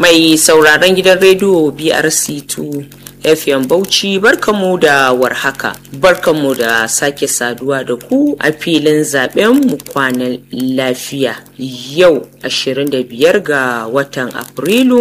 mai sauraron gidan rediyo brc2 fm bauchi barkamu da warhaka barkamu da sake saduwa da ku a filin zaben mu kwanan lafiya yau 25 ga watan afrilu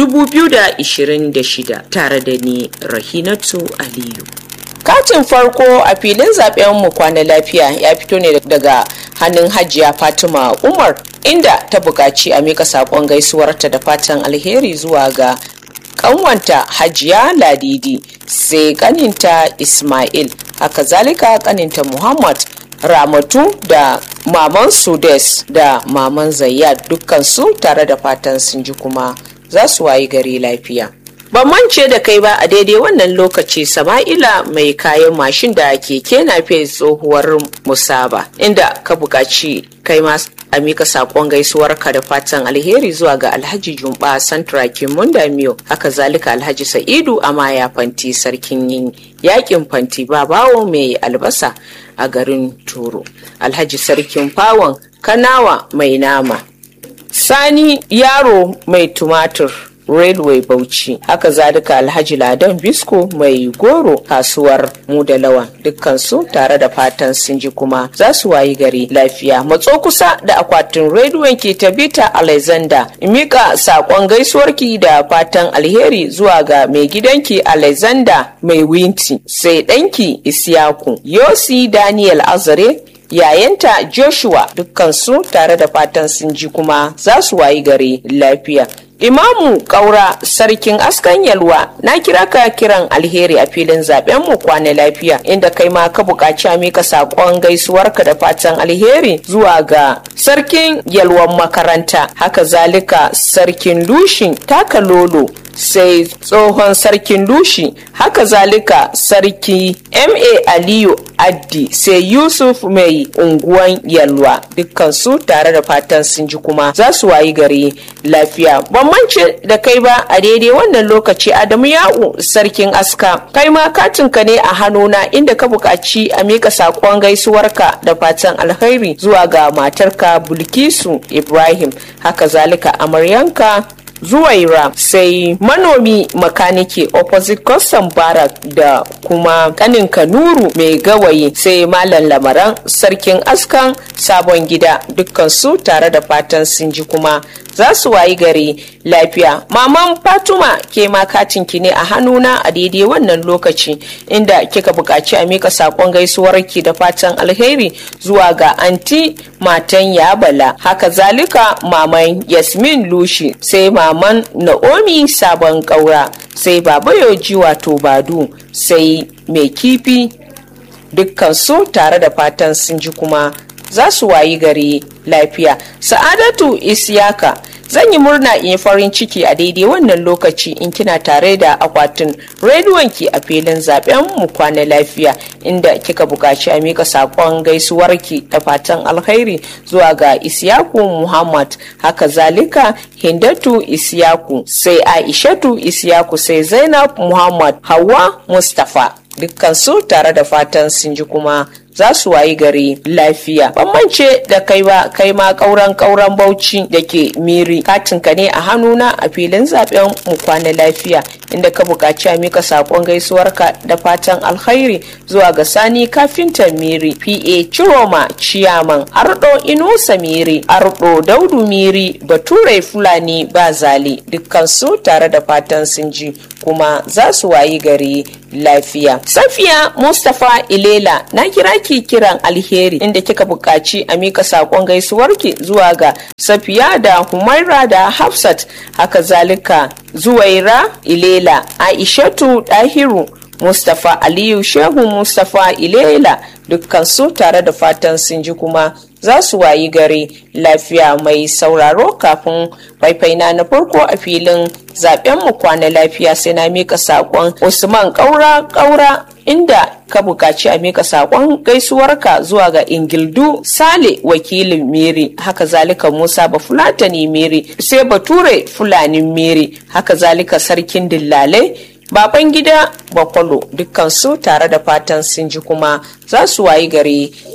2026 tare da ni rahinatu aliyu katin farko a filin zaben mu kwana lafiya ya fito ne daga hannun hajiya fatima umar inda ta buƙaci a mika saƙon gaisuwarta da fatan alheri zuwa ga kanwanta hajiya ladidi sai kaninta ismail haka zalika kaninta muhammad ramatu da maman sudes da maman zayyad dukkansu tare da fatan sun ji kuma za su wayi gari lafiya ban mance da kai ba a daidai wannan lokaci sama'ila mai kayan mashin da keke na fiye tsohuwar musaba inda ka buƙaci kai ma a mika sakon gaisuwarka da fatan alheri zuwa ga alhaji jumba santrakin mundamiyo haka zalika alhaji sa'idu amaya fanti sarkin yin yakin fanti babawo mai albasa a garin turo alhaji sarkin fawon kanawa mai nama sani yaro mai tumatur railway bauchi haka zalika alhaji ladan bisko mai goro kasuwar mu da lawan dukkansu tare da fatan sun ji kuma za su wayi gari lafiya matso kusa da akwatin rediyon ke tabita alexander mika sakon gaisuwarki da fatan alheri zuwa ga mai gidanki alexander mai winti sai ɗanki isiyaku yosi daniel azare yayanta joshua dukkansu tare da fatan sun ji kuma za su wayi gari lafiya Imamu Kaura Sarkin Askan Yalwa na kira ka kiran alheri a filin zaben mu kwana lafiya inda kai ma ka buƙaci a mika saƙon gaisuwarka da fatan alheri zuwa ga Sarkin Yalwan makaranta haka zalika Sarkin Lushin taka lolo sai tsohon sarkin lushi haka zalika sarki ma aliyu addi sai yusuf mai unguwan yalwa dukkansu tare da fatan sun ji kuma za su wayi gari lafiya bambance da kai ba a daidai wannan lokaci adamu ya'u sarkin aska kai ma katinka ne a hannuna inda ka buƙaci a mika saƙon gaisuwarka da fatan alheri zuwa ga matarka bulkisu ibrahim haka zalika amaryanka zuwaira sai manomi makaniki opposite custom barak da kuma kanin kanuru mai gawayi sai malam lamaran sarkin askan sabon gida dukkansu tare da fatan sun ji kuma za su wayi gari lafiya maman fatuma ke ma katinki ne a hannuna a daidai wannan lokaci inda kika buƙaci a mika saƙon gaisuwarki da fatan alheri zuwa ga anti matan yabala haka zalika maman yasmin lushi sai maman naomi sabon ƙaura sai baba yoji wato badu sai mai kifi dukkansu tare da fatan sun ji kuma za su wayi gari lafiya sa'adatu isiyaka zan yi murna in yi farin ciki a daidai wannan lokaci in kina tare da akwatin rediyon ki a filin zaben mu kwana lafiya inda kika buƙaci a mika saƙon gaisuwarki da fatan alkhairi zuwa ga isyaku muhammad haka zalika hindatu isyaku sai aishatu isyaku sai zainab muhammad hawa mustapha dukkansu tare da fatan sun ji kuma za su wayi gari lafiya bambance da kai ba kai ma kauran kauran bauchi da ke miri katinka ne a hannuna a filin zaben mu kwana lafiya inda ka buƙaci a mika saƙon gaisuwarka da fatan alkhairi zuwa ga sani kafinta miri pa ciroma ciyaman ardo inusa miri ardo daudu miri bature fulani ba zali dukkansu tare da fatan sun ji kuma za su wayi gari lafiya safiya mustapha ilela na kira ki kiran alheri inda kika buƙaci a mika saƙon gaisuwarki zuwa ga safiya da humaira da hafsat haka zalika zuwaira ilela aishatu dahiru mustapha aliyu shehu mustapha ilela dukkansu tare da fatan sun ji kuma za su wayi gari lafiya mai sauraro kafin faifaina na farko a filin zaben mu kwana lafiya sai na mika sakon usman kaura kaura inda ka buƙaci a mika sakon gaisuwarka zuwa ga ingildu sale wakilin miri haka zalika musa ba fulatani miri sai bature fulanin miri haka zalika sarkin dillalai baban gida bakwalo dukkansu tare da fatan sun ji kuma za su wayi gari